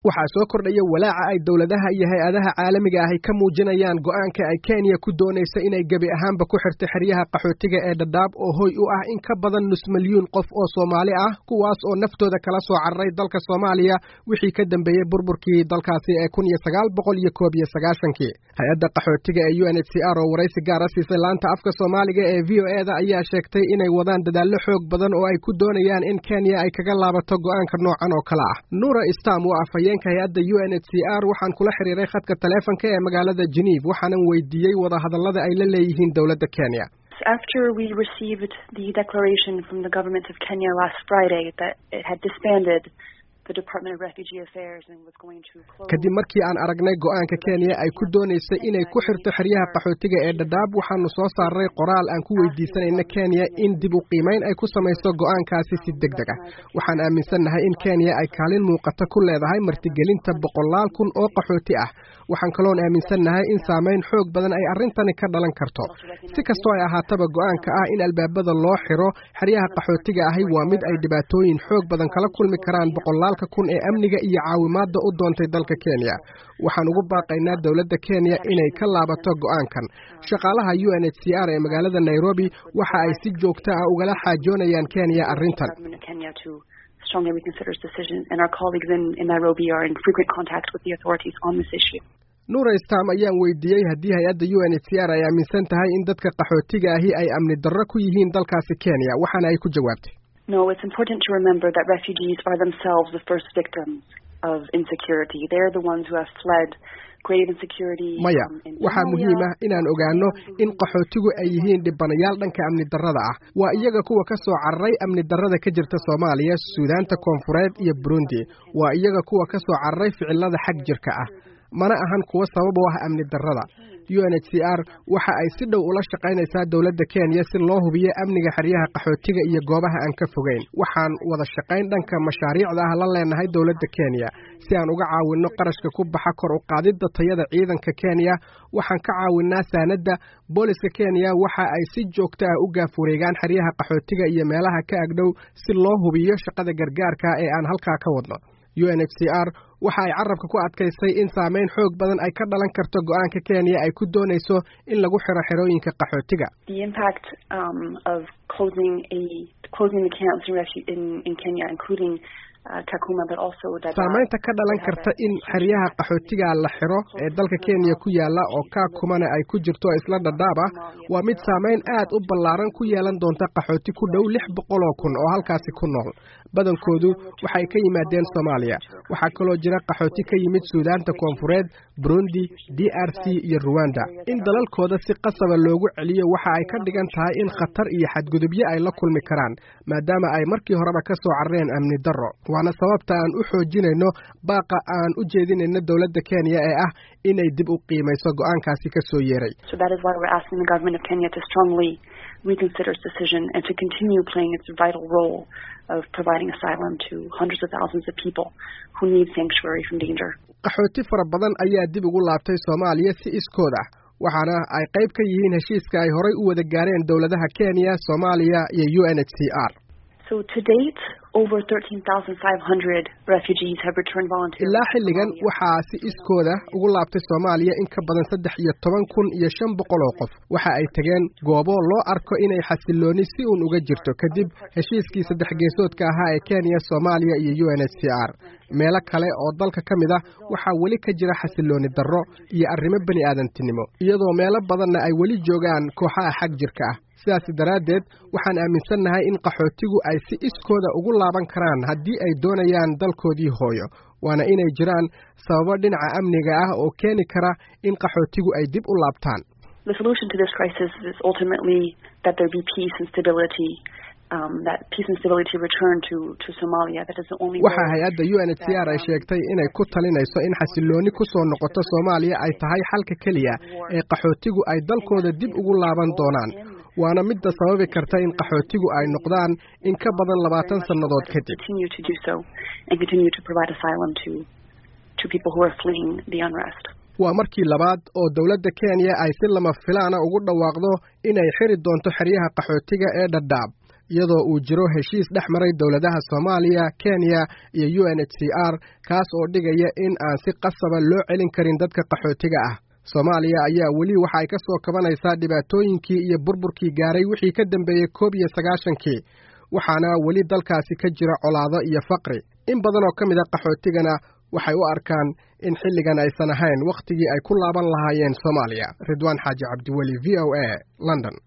waxaa soo kordhaya walaaca ay dowladaha iyo hay-adaha caalamiga ahi ka muujinayaan go'aanka ay kenya ku doonaysa inay gebi ahaanba ku xirto xeryaha qaxootiga ee dhadhaab oo hoy u ah in ka badan nus milyuun qof oo soomaali ah kuwaas oo naftooda kala soo cararay dalka soomaaliya wixii ka dambeeyey burburkii dalkaasi ee kun iyo sagaal boqol iyo koob iyo sagaashankii hay-adda qaxootiga ee u n h c r oo waraysi gaara siisay laanta afka soomaaliga ee v o e da ayaa sheegtay inay wadaan dadaallo xoog badan oo ay ku doonayaan in kenya ay kaga laabato go'aanka noocan oo kale ah nuura stam waa afhayeenka hay-adda u n h c r waxaan kula xiriiray khadka taleefonka ee magaalada geneeve waxaanan weydiiyey wadahadallada ay la leeyihiin dowladda kenya After we received the declaration from the government of Kenya last Friday that it had disbanded kadib markii aan aragnay go'aanka kenya ay ku doonaysay inay ku xirto xeryaha qaxootiga ee dhadhaab waxaanu soo saaray qoraal aan ku weydiisanayna kenya in dib u qiimayn ay ku samayso go'aankaasi si deg deg ah waxaan aaminsannahay in kenya ay kaalin muuqata ku leedahay martigelinta boqolaal kun oo qaxooti ah waxaan kaloon aaminsannahay in saamayn xoog badan ay arrintani ka dhalan karto si kastoo ay ahaataba go'aanka ah in albaabada loo xiro xeryaha qaxootiga ahi waa mid ay dhibaatooyin xoog badan kala kulmi karaan boqolaal kun ee amniga iyo caawimaadda u doontay dalka kenya waxaan ugu baaqaynaa dowladda kenya inay ka laabato go'aankan shaqaalaha u n h c r ee magaalada nairobi waxa ay si joogto ah ugala xaajoonayaan kenya arrintan nuura stam ayaan weydiiyey haddii hay-adda u n h c r ay aaminsan tahay in dadka qaxootiga ahi ay amni darro ku yihiin dalkaasi kenya waxaana ay ku jawaabtay No, it's important to remember that refugees are themselves the first victims of insecurity. They're the ones who have fled grave insecurity. maya waxaa muhiim ah inaan ogaano in qaxootigu ay yihiin dhibanayaal dhanka amni darrada ah waa iyaga kuwa ka soo cararay amni darrada ka jirta soomaaliya suudaanta koonfureed iyo burundi waa iyaga kuwa ka soo cararay ficilada xag jirka ah mana ahan kuwa sabab u ah amni darrada u n h c r waxa ay si dhow ula shaqaynaysaa dowladda kenya si loo hubiyo amniga xeryaha qaxootiga iyo goobaha aan ka fogeyn waxaan wada shaqayn dhanka mashaariicda ah la leenahay dowladda kenya si aan uga caawinno qarashka ku baxa kor u qaadidda tayada ciidanka kenya waxaan ka caawinnaa saanadda booliska kenya waxa ay si joogto ah u gaaf wareegaan xeryaha qaxootiga iyo meelaha ka agdhow si loo hubiyo shaqada gargaarka ee aan halkaa ka wadno u n h c r waxa ay carabka ku adkaysay in saamayn xoog badan ay ka dhalan karto go'aanka kenya ay ku doonayso in lagu xiro xerooyinka qaxootiga saamaynta ka dhalan karta in xeryaha qaxootiga la xiro ee dalka kenya ku yaala oo kaakumana ay ku jirto isla dhadhaab ah waa mid saamayn aad u ballaaran ku yeelan doonta qaxooti ku dhow lix boqol oo kun oo halkaasi ku nool badankoodu waxay ka yimaadeen soomaaliya waxaa kaloo jira qaxooti ka yimid suudaanta koonfureed burundi d r c iyo ruwanda in dalalkooda si qasaba loogu celiyo waxa ay ka dhigan tahay in khatar iyo xadgudubyo ay la kulmi karaan maadaama ay markii horeba ka soo carareen amni darro waana sababta aan u xoojinayno baaqa aan u jeedinayno dowladda kenya ee ah inay dib u qiimayso go'aankaasi ka soo yeeray reconsider its decision and to continue playing its vital role of providing asylum to hundreds of thousands of people who need sanctuary from danger. qaxooti fara badan ayaa dib ugu laabtay soomaaliya si iskood ah waxaana ay qayb ka yihiin heshiiska ay horay u wada gaareen dowladaha kenya soomaaliya iyo u n h c r So to date, over 13,500 refugees have returned voluntarily. ilaa xilligan waxaa si iskooda ugu laabtay soomaaliya in ka badan saddex iyo toban kun iyo shan boqol oo qof waxa ay tageen goobo loo arko inay xasilooni si uun uga jirto kadib heshiiskii saddex geesoodka ahaa ee kenya soomaaliya iyo u n h c r meelo kale oo dalka ka mid ah waxaa weli ka jira xasilooni darro iyo arrimo bani aadantinimo iyadoo meelo badanna ay weli joogaan kooxaha xag jirka ah sidaas daraaddeed waxaan aaminsannahay in qaxootigu ay si iskooda ugu laaban karaan haddii ay doonayaan dalkoodii hooyo waana inay jiraan sababo dhinaca amniga ah oo keeni kara in qaxootigu ay dib u laabtaan The solution to this crisis is ultimately that there be peace and stability um, that peace and stability return to, to Somalia. That is the only waxaa hay-adda u n h c r ay sheegtay inay ku talinayso in xasilooni ku soo noqoto soomaaliya ay tahay xalka keliya ee qaxootigu ay dalkooda dib ugu laaban doonaan waana midda sababi karta in qaxootigu ay noqdaan in ka badan labaatan sannadood kadib continue to do so and continue to provide asylum to to people who are fleeing the unrest. waa markii labaad oo dowladda kenya ay si lama filaana ugu dhawaaqdo inay xiri doonto xeryaha qaxootiga ee dhadhaab iyadoo uu jiro heshiis dhex maray dowladaha soomaaliya kenya iyo u n h c r kaas oo dhigaya in aan si qasaba loo celin karin dadka qaxootiga ah soomaaliya ayaa weli waxa ay ka soo kabanaysaa dhibaatooyinkii iyo burburkii gaaray wixii ka dambeeyey koob iyo sagaashankii waxaana weli dalkaasi ka jira colaado iyo faqri in badan oo ka mid a qaxootigana waxay u arkaan in xilligan aysan ahayn wakhtigii ay ku laaban lahaayeen soomaaliya ridwaan xaaji cabdiweli v o a london